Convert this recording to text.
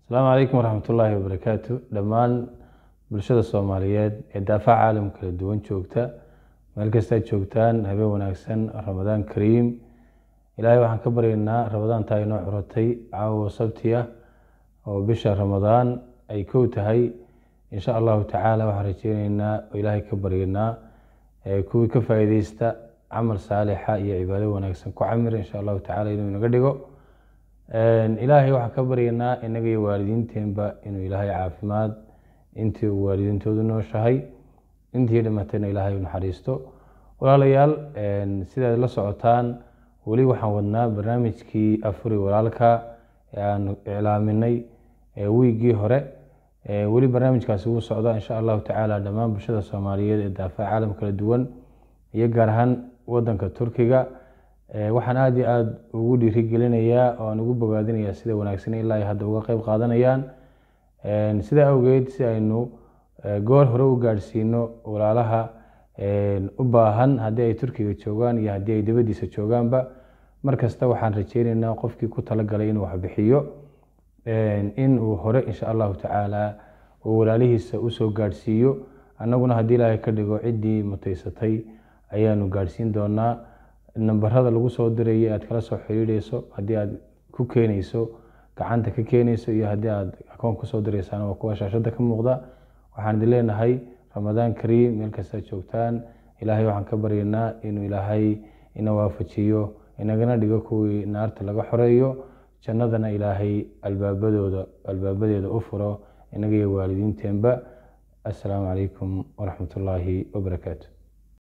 asalaamu calaykum waraxmat ullaahi wabarakaatu dhammaan bulshada soomaaliyeed ee daafaca caalam kala duwan joogta meel kastaad joogtaan habeen wanaagsan ramadaan kariim ilaahay waxaan ka baryaynaa ramadaantaa inoo curatay caawo sabti ah oo bisha ramadaan ay kow tahay insha allahu tacaala waxaan rajeyneynaa oo ilaahay ka baryaynaa kuwii ka faa'iideysta camal saalixa iyo cibaado wanaagsan ku camir insha allahu tacala inuu inaga dhigo ilaahay waxaan ka baryaynaa inaga iyo waalidiinteenba inuu ilaahay caafimaad intii uu waalidiintoodu nooshahay intii dhimatayna ilaahay u naxariisto walaalayaal sidaad la socotaan weli waxaan wadnaa barnaamijkii afuri walaalka ee aan iclaaminay wiiggii hore weli barnaamijkaasi wuu socdaa insha allahu tacaala dhammaan bulshada soomaaliyeed ee daafaca caalam kala duwan iyo gaar ahaan wadanka turkiga waxaan aada iyo aada ugu dhiirigelinayaa oo aan ugu bogaadinayaa sida wanaagsan ilaa ay hadda uga qeyb qaadanayaan sidaa awgeed si aynu goor hore u gaadhsiino walaalaha u baahan haddii ay turkiga joogaan iyo haddii ay dibaddiisa joogaanba mar kasta waxaan rajeyneynaa qofkii ku talagalay inuu waxbixiyo in uu hore insha allahu tacaala uu walaalihiisa usoo gaadhsiiyo annaguna haddii ilaahay ka dhigo ciddii mutaysatay ayaanu gaadhsiin doonaa nambarada lagu soo diraya aad kala soo xiriireyso haddii aad ku keeneyso gacanta ka keeneyso iyo haddii aad akoon kusoo direysaan waa kuwa shaashada ka muuqda waxaan idin leenahay ramadaan kariim meel kastaad joogtaan ilaahay waxaan ka baryaynaa inuu ilaahay ina waafajiyo inagana dhigo kuwii naarta laga xoreeyo jannadana ilaahay albaabadooda albaabadeeda u furo inaga iyo waalidiinteenba assalaamu calaykum waraxmat ullaahi wabarakaatu